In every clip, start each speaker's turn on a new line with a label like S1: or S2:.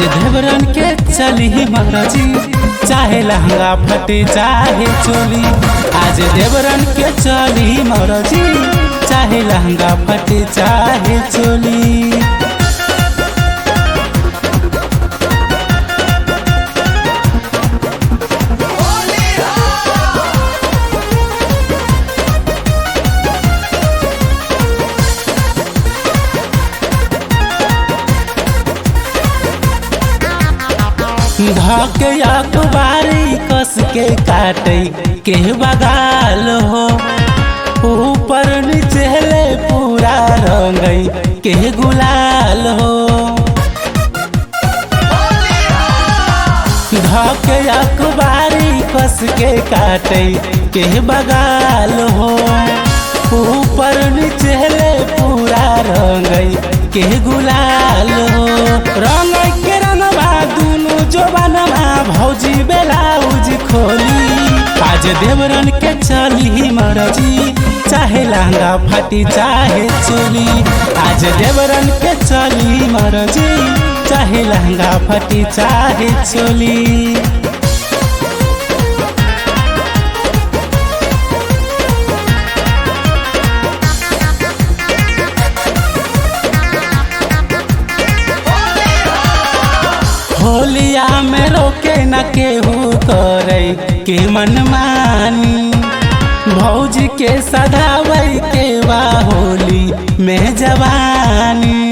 S1: देवरन के चली महाराजी चाहे लहंगा फटे चाहे चोली आज देवरन के चली महाराजी चाहे लहंगा फटे चाहे चोली धके अखबारी कस के काटे के बगाल हो ऊपर नीचे ले पूरा रंगई के गुलाल हो धके अखबारी कस के काटे के बगाल हो ऊपर नीचे ले पूरा रंगई के गुलाल हो रंग के रंगवा दुनु जोबनमा भौजी बेलाउज खोली आज देवरन के चली मरजी चाहे लहंगा फाटी चाहे चोली आज देवरन के चली मरजी चाहे लहंगा फाटी चाहे चोली होलिया में रोके न केहू करे के मनमानी भौजी के सदावै के बा होली में जवानी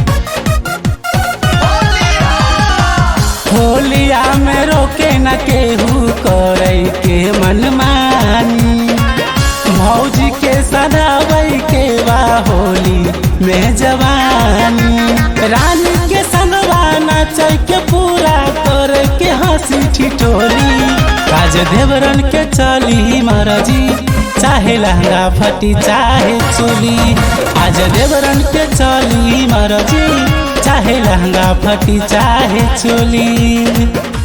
S1: होलिया में रोके न केहू करे के मनमानी भौजी के सदावै के बा होली में जवानी रानी के संगवा नाचै के पूरा कर के हंसी ठिठोली आज देवरन के चली महाराजी चाहे लहंगा फटी चाहे चोली आज देवरन के चली महाराजी चाहे लहंगा फटी चाहे चोली